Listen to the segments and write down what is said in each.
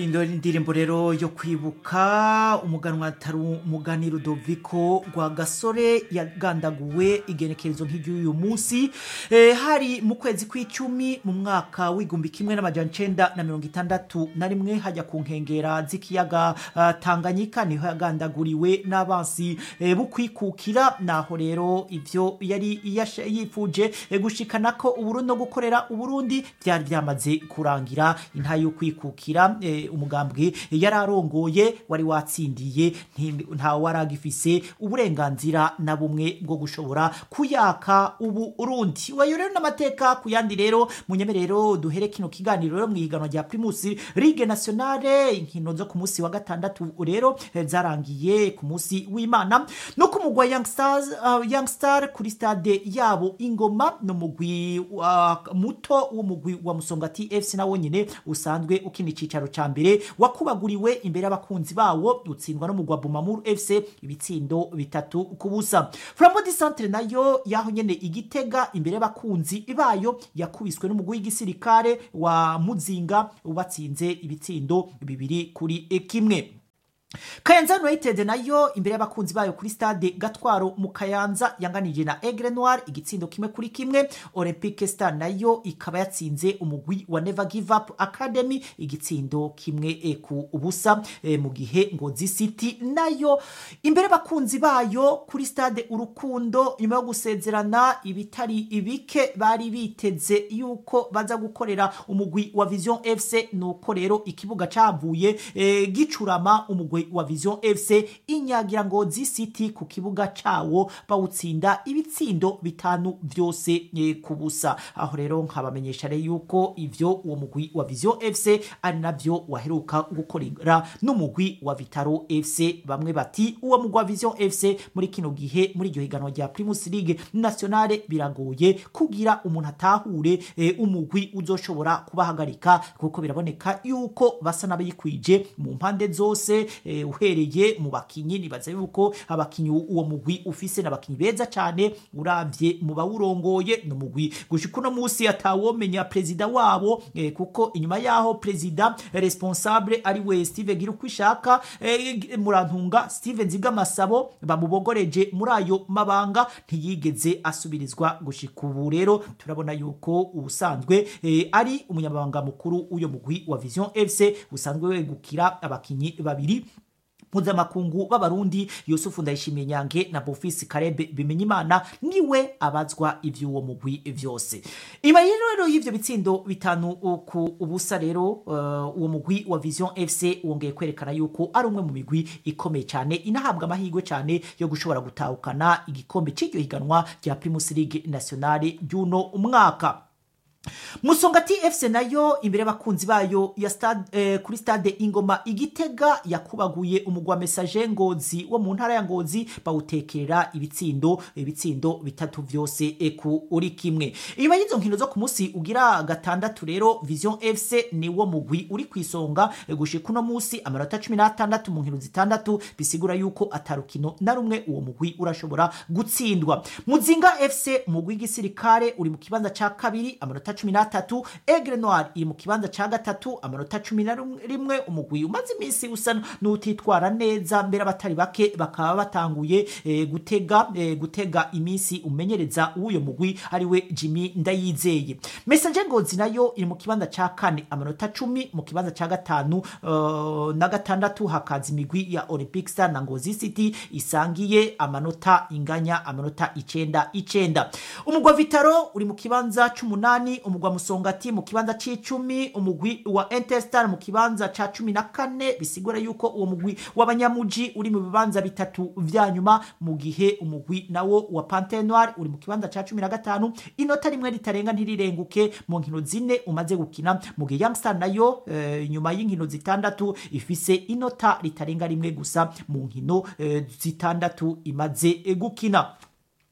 ino ndirimbo rero yo kwibuka umuganwa atari umugani Rudoviko rwa gasore yagandaguwe igenekerezo nk'iry'uyu munsi eh, hari mu kwezi kw'icumi mu mwaka w'igumbi kimwe n'amajana icenda na mirongo itandatu na rimwe hajya ku nkengera z'ikiyaga uh, Tanganyika niho yagandaguriwe n'abansi eh, bukwikukira naho rero ivyo yari yasha- yifuje eh, gushikana ko uburundi no gukorera uburundi byari byamaze kurangira inta yo kwikukira eh, umugambwe yari arongoye wari watsindiye nti- nta waragifise uburenganzira na bumwe bwo gushobora kuyaka ubu urundi wayo rero n'amateka ku yandi rero munyemerero duhere kino kiganiro rero mwihiganwa rya Primus Ligue Nationale inkino zo ku munsi wa gatandatu rero eh, zarangiye ku munsi w'Imana no ku mugwa Young Stars uh, Young Star kuri stade yabo ingoma no mugwi wa muto w'umugwi wa Musongati FC nawo nyine usanzwe ukina icicaro ca mbere wakubaguriwe imbere y'abakunzi bawo utsindwa no mugwa Bumamuru FC ibitsindo bitatu ku busa Flambeau du Centre nayo yaho nyene igitega imbere y'abakunzi bayo yakubiswe n'umugwi w'igisirikare wa Muzinga ubatsinze ibitsindo bibiri kuri kimwe Kayanza United nayo imbere y'abakunzi bayo kuri stade Gatwaro mu Kayanza yanganije na Aigle Noir igitsindo kimwe kuri kimwe Olympique Star nayo ikaba yatsinze umugwi wa Never Give Up Academy igitsindo kimwe e, ku ubusa e, mu gihe Ngozi City nayo imbere y'abakunzi bayo kuri stade Urukundo nyuma yo gusezerana ibitari ibike bari biteze yuko baza gukorera umugwi wa Vision FC nuko rero ikibuga cavuye e, gicurama umugwi wa Vision FC inyagira Ngozi City ku kibuga cawo bawutsinda ibitsindo bitanu vyose e, ku busa aho rero nkabamenyesha rero yuko ivyo uwo mugwi wa Vision FC ari navyo waheruka gukorera n'umugwi wa Vitaro FC bamwe bati uwo mugwi wa Vision FC muri kino gihe muri iryo higanwa rya Primus League Nationale biragoye kugira umuntu atahure e, umugwi uzoshobora kubahagarika kuko biraboneka yuko basa n'abayikwije mu mpande zose e, uhereye mu bakinyi nibaza yuko abakinyi uwo mugwi ufise n'abakinyi beza cyane uravye mu bawurongoye no mugwi gushika uno munsi atawomenya perezida wabo e, kuko inyuma yaho perezida responsable ari we Steve Girukwishaka e, murantunga Steve Nzigamasabo bamubogoreje muri ayo mabanga ntiyigeze asubirizwa gushika ubu rero turabona yuko ubusanzwe e, ari umunyamabanga mukuru w'uyo mugwi wa Vision FC usanzwe wegukira abakinyi babiri mpuzamakungu b'abarundi yusufu ndayishimiye nyange na bofisi karebe bimenyimana niwe abazwa ivy'uwo mugwi vyose inyuma rero y'ivyo bitsindo bitanu ku ubusa rero uh, uwo mugwi wa vision fc wongeye kwerekana yuko ari umwe mu migwi ikomeye cyane inahabwa amahirwe cyane yo gushobora gutahukana igikombe c'iryo higanwa rya primus league nationale ry'uno umwaka musongati fc nayo imbere y'abakunzi bayo ya stade, eh, kuri stade ingoma igitega yakubaguye umugwa message ngozi wo mu ntara ya ngozi bawutekerera ibitsindo ibitsindo bitatu vyose eku uri kimwe inyuma y'izo nkino zo ku munsi ugira gatandatu rero vision fc ni wo mugwi uri kwisonga eh, gushika uno munsi amanota cumi n'atandatu mu nkino zitandatu bisigura yuko atarukino na rumwe uwo mugwi urashobora gutsindwa muzinga fc umugwi w'igisirikare uri mu kibanza ca kabiri amanota cumi n'atatu egre noir iri mu kibanza ca gatatu amanota cumi na rimwe umugwi umaze iminsi usa n'utitwara neza mbere abatari bake bakaba batanguye e, gutega e, gutega iminsi umenyereza w'uyo mugwi ariwe jimmy ndayizeye mesanje ngozi nayo iri mu kibanza ca kane amanota cumi mu kibanza ca gatanu uh, na gatandatu hakaza imigwi ya olympic star na ngozi city isangiye amanota inganya amanota icenda icenda umugwa vitaro uri mu kibanza c'umunani umugwa musongati mu kibanza c'icumi umugwi wa interstar mu kibanza ca cumi na kane bisigura yuko uwo mugwi w'abanyamuji uri mu bibanza bitatu vya nyuma mu gihe umugwi nawo wa pante noir uri mu kibanza ca cumi na gatanu inota rimwe ritarenga ntirirenguke mu nkino zine umaze gukina mu gihe youngstar nayo eh, nyuma y'inkino zitandatu ifise inota ritarenga rimwe gusa mu nkino eh, zitandatu imaze eh, gukina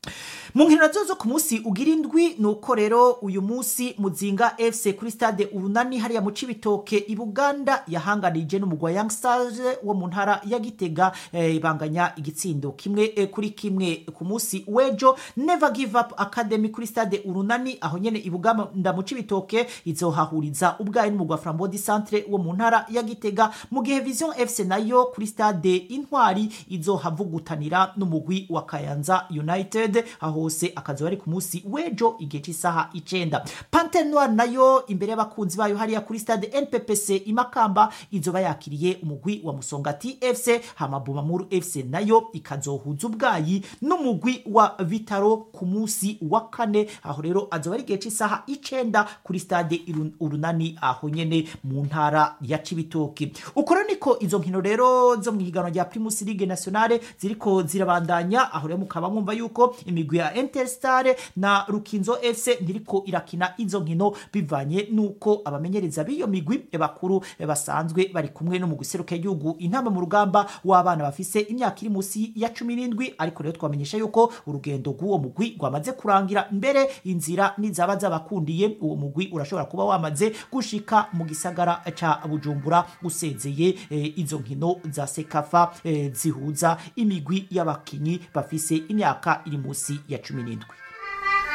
mu nkino nazo zo ku munsi ugira indwi ni uko rero uyu munsi muzinga fc kuri stade urunani hariya mu cibitoke i buganda yahanganije n'umugwa young stars wo mu ntara ya gitega eh, banganya igitsindo kimwe eh, kuri kimwe ku munsi w'ejo never give up academy kuri stade urunani aho nyene i buganda mu cibitoke izohahuriza ubwayi n'umugwa frambodi centre wo mu ntara ya gitega mu gihe vision fc nayo kuri stade intwari izohavugutanira n'umugwi wa kayanza united aho hose akazoba ari ku munsi w'ejo igihe cy'isaha icenda pante noir nayo imbere y'abakunzi bayo hariya kuri stade nppc imakamba izoba yakiriye umugwi wa musongati fc hamabumamuru fc nayo ikazohuza ubwayi n'umugwi wa vitaro ku munsi wa kane aho rero azoba ari igihe cy'isaha icenda kuri stade Iru- urunani aho nyene mu ntara ya cibitoki uko rero niko izo nkino rero zo mu higanwa rya primus ligue nationale ziriko zirabandanya aho rero mukaba mwumva yuko imigwi ya interstar na rukinzo fc ntiriko irakina izo nkino bivanye nuko abamenyereza b'iyo migwi bakuru basanzwe bari kumwe no mu guseruka igihugu intama mu rugamba w'abana bafise imyaka iri munsi ya cumi n'indwi ariko rero twamenyesha yuko urugendo rw'uwo mugwi rwamaze kurangira mbere inzira nizaba zabakundiye uwo mugwi urashobora kuba wamaze gushika mu gisagara ca bujumbura usezeye eh, izo nkino za sekafa eh, zihuza imigwi y'abakinyi bafise imyaka iri munsi ya cumi n'indwi